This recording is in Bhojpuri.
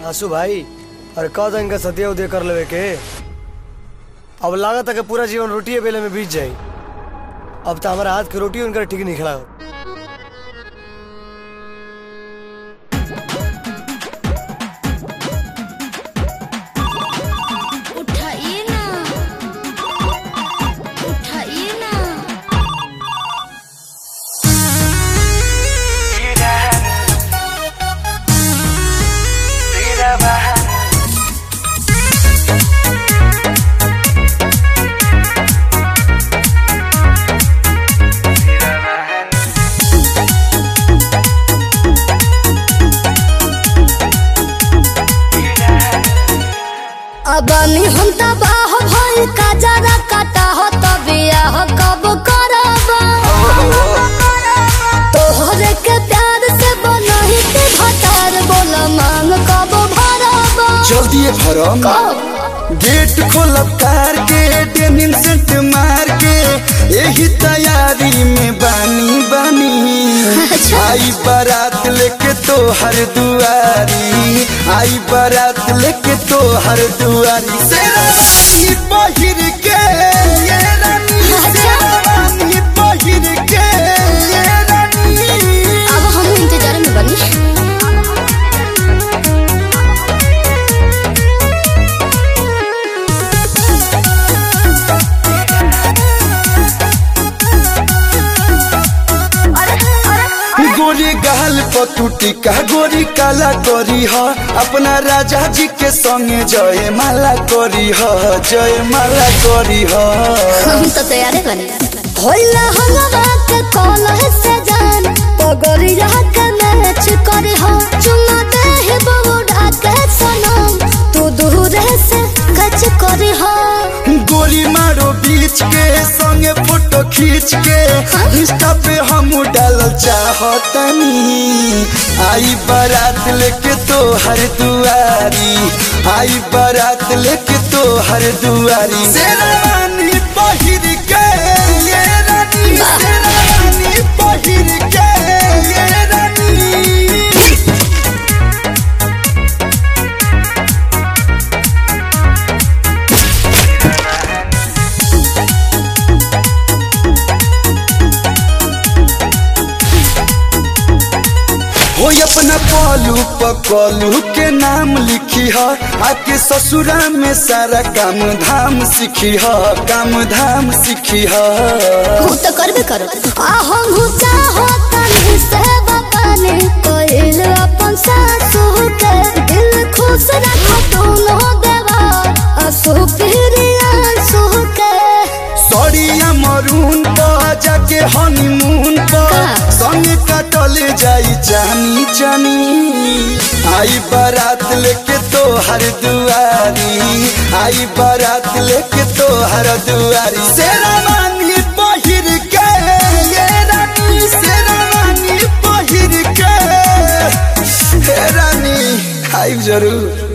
आसू भाई अरे कह दो इनका सदिया उदय कर लेवे के अब लागत है कि पूरा जीवन रोटिए बेले में बीत जाई अब तो हमारा हाथ की रोटी उनका ठीक नहीं खड़ा उठाइए ना उठाइए ना अबानी हम तबाह भइल का जरा काटा हो तबिया हो कब करब तोहरे के प्यार से बनही के भतार बोल मांग कब भरब जल्दी भरम गेट खोलब कार के डेनिम सेंट मार के यही तैयारी में बानी बानी अच्छा। आई बारात लेके तो हर दुआरी आई बारात लेके तो हर दुआरी शेरवानी पहिर के ये रानी अच्छा। शेरवानी पहिर के ये रानी अब हम इंतजार में बनी गोरी गहल पतुटी का गोरी काला करी ह अपना राजा जी के संगे जय माला करी ह जय माला करी ह हम तो तैयार बनी होला हलवा के कॉलर से जान पगड़िया के मैच करे हो चुमा दे हे बउड़ा के सनम तू दूर से कच करे हो गोरी मारो बीच के संगे फोटो खींच के इंस्टा पे हम डालल चाहतनी आई बारात लेके तो हर दुआरी आई बारात लेके तो हर दुआरी शेरवानी पहिर के ये रानी शेरवानी पहिर के ये रानी हो अपना पलू पकलू के नाम लिखी ह आके ससुरा में सारा काम धाम सीखी ह काम धाम सीखी ह तू तो करबे करो आ हम हो चाहो तनी से बताने कोइल अपन सासू के दिल खुश रखो दोनों देवा असु प्रिया सु के सड़िया मरून पर जाके हनीमून पर का? संगे कटल जाई जानी जानी आई बारात लेके तो हर दुआरी आई बारात लेके तो हर दुआरी शेरवानी पहिर के ये रानी शेरवानी पहिर के हे रानी आई जरूर